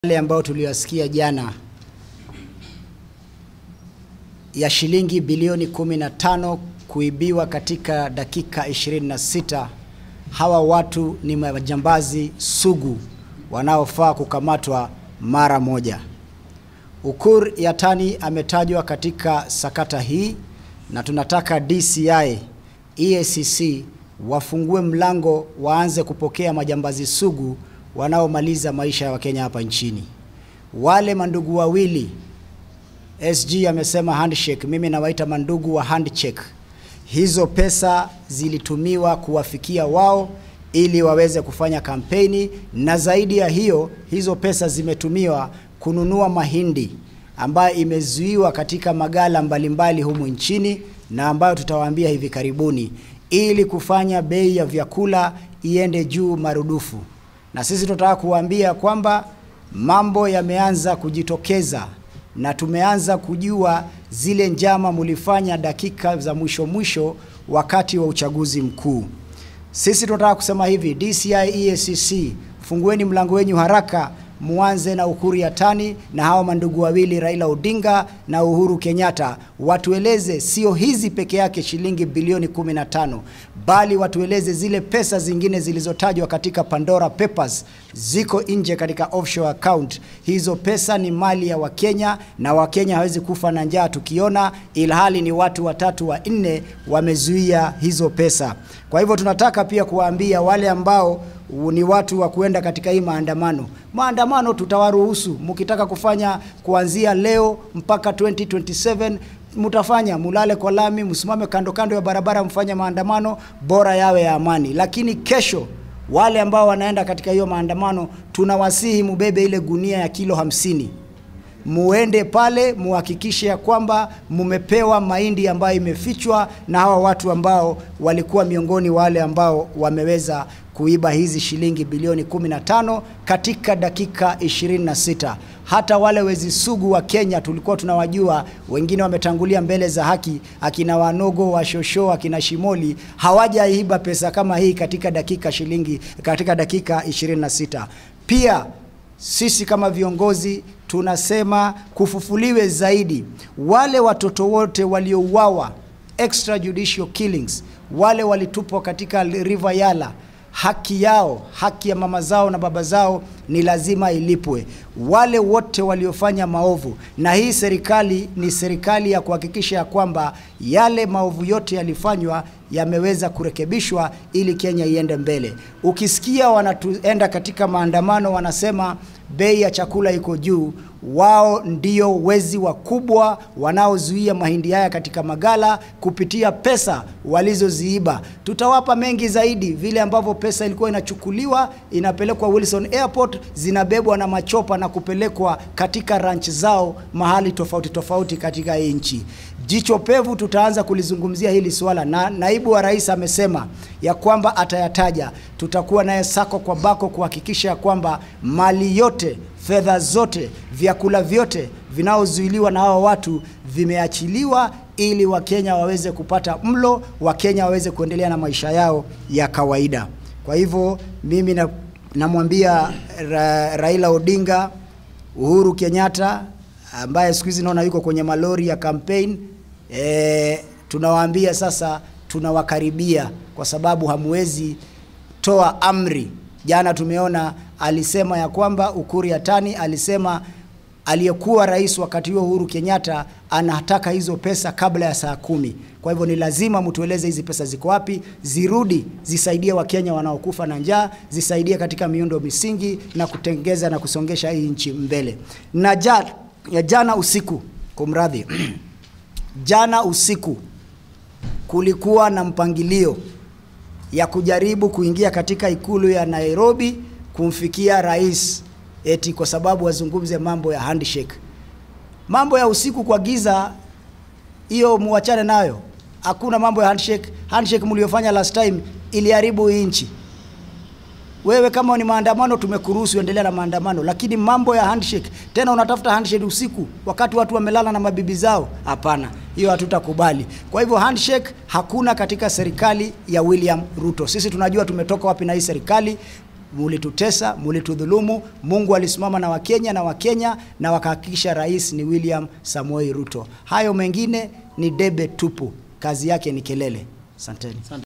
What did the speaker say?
yale ambayo tuliyosikia jana ya shilingi bilioni 15 kuibiwa katika dakika 26. Hawa watu ni majambazi sugu wanaofaa kukamatwa mara moja. Ukur Yatani ametajwa katika sakata hii na tunataka DCI, EACC wafungue mlango waanze kupokea majambazi sugu wanaomaliza maisha ya Wakenya hapa nchini. Wale mandugu wawili SG amesema handshake, mimi nawaita mandugu wa handshake. Hizo pesa zilitumiwa kuwafikia wao ili waweze kufanya kampeni, na zaidi ya hiyo, hizo pesa zimetumiwa kununua mahindi ambayo imezuiwa katika magala mbalimbali humu nchini na ambayo tutawaambia hivi karibuni, ili kufanya bei ya vyakula iende juu marudufu. Na sisi tunataka kuwaambia kwamba mambo yameanza kujitokeza na tumeanza kujua zile njama mulifanya dakika za mwisho mwisho wakati wa uchaguzi mkuu. Sisi tunataka kusema hivi, DCI EACC, fungueni mlango wenyu haraka, muanze na Ukur Yatani na hawa mandugu wawili Raila Odinga na Uhuru Kenyatta, watueleze sio hizi peke yake shilingi bilioni 15, bali watueleze zile pesa zingine zilizotajwa katika Pandora Papers ziko nje katika offshore account. Hizo pesa ni mali ya Wakenya na Wakenya hawezi kufa na njaa tukiona, ilhali ni watu watatu wa nne wamezuia hizo pesa. Kwa hivyo tunataka pia kuwaambia wale ambao ni watu wa kuenda katika hii maandamano. Maandamano tutawaruhusu mkitaka kufanya kuanzia leo mpaka 2027 mtafanya, mulale kwa lami, msimame kando kando ya barabara, mfanye maandamano, bora yawe ya amani. Lakini kesho wale ambao wanaenda katika hiyo maandamano, tunawasihi mubebe ile gunia ya kilo hamsini muende pale muhakikishe ya kwamba mumepewa mahindi ambayo imefichwa na hawa watu ambao walikuwa miongoni wale ambao wameweza kuiba hizi shilingi bilioni 15 katika dakika 26. Hata wale wezi sugu wa Kenya tulikuwa tunawajua, wengine wametangulia mbele za haki, akina Wanogo, Washosho, akina Shimoli hawajaiba pesa kama hii katika dakika shilingi katika dakika 26. Pia sisi kama viongozi tunasema kufufuliwe zaidi wale watoto wote waliouawa extrajudicial killings, wale walitupwa katika River Yala, haki yao, haki ya mama zao na baba zao ni lazima ilipwe. Wale wote waliofanya maovu, na hii serikali ni serikali ya kuhakikisha ya kwamba yale maovu yote yalifanywa yameweza kurekebishwa ili Kenya iende mbele. Ukisikia wanatuenda katika maandamano wanasema bei ya chakula iko juu, wao ndio wezi wakubwa wanaozuia mahindi haya katika magala kupitia pesa walizoziiba. Tutawapa mengi zaidi, vile ambavyo pesa ilikuwa inachukuliwa inapelekwa Wilson Airport, zinabebwa na machopa na kupelekwa katika ranch zao mahali tofauti tofauti katika hii nchi. Jicho pevu tutaanza kulizungumzia hili swala, na naibu wa rais amesema ya kwamba atayataja. Tutakuwa naye sako kwa bako kuhakikisha ya kwamba mali yote, fedha zote, vyakula vyote vinaozuiliwa na hawa watu vimeachiliwa ili Wakenya waweze kupata mlo, Wakenya waweze kuendelea na maisha yao ya kawaida. Kwa hivyo mimi na, namwambia ra, Raila Odinga, Uhuru Kenyatta ambaye siku hizi naona yuko kwenye malori ya campaign e, tunawaambia sasa tunawakaribia kwa sababu hamwezi toa amri. Jana tumeona alisema ya kwamba Ukur Yatani alisema aliyekuwa rais wakati huo Uhuru Kenyatta anataka hizo pesa kabla ya saa kumi. Kwa hivyo ni lazima mtueleze hizi pesa ziko wapi, zirudi zisaidie Wakenya wanaokufa na njaa, zisaidie katika miundo misingi na kutengeza na kusongesha hii nchi mbele. Na ja, ya jana usiku, kumradhi jana usiku kulikuwa na mpangilio ya kujaribu kuingia katika ikulu ya Nairobi kumfikia rais eti kwa sababu wazungumze mambo ya handshake. Mambo ya usiku kwa giza, hiyo muachane nayo. Hakuna mambo ya handshake. Handshake mliofanya last time iliharibu hii nchi. Wewe kama ni maandamano, tumekuruhusu endelea na maandamano, lakini mambo ya handshake tena unatafuta handshake usiku wakati watu wamelala na mabibi zao? Hapana, hiyo hatutakubali. Kwa hivyo handshake hakuna katika serikali ya William Ruto. Sisi tunajua tumetoka wapi na hii serikali. mulitutesa, mulitudhulumu. Mungu alisimama na Wakenya na Wakenya na wakahakikisha rais ni William Samoei Ruto. Hayo mengine ni debe tupu, kazi yake ni kelele. Asanteni.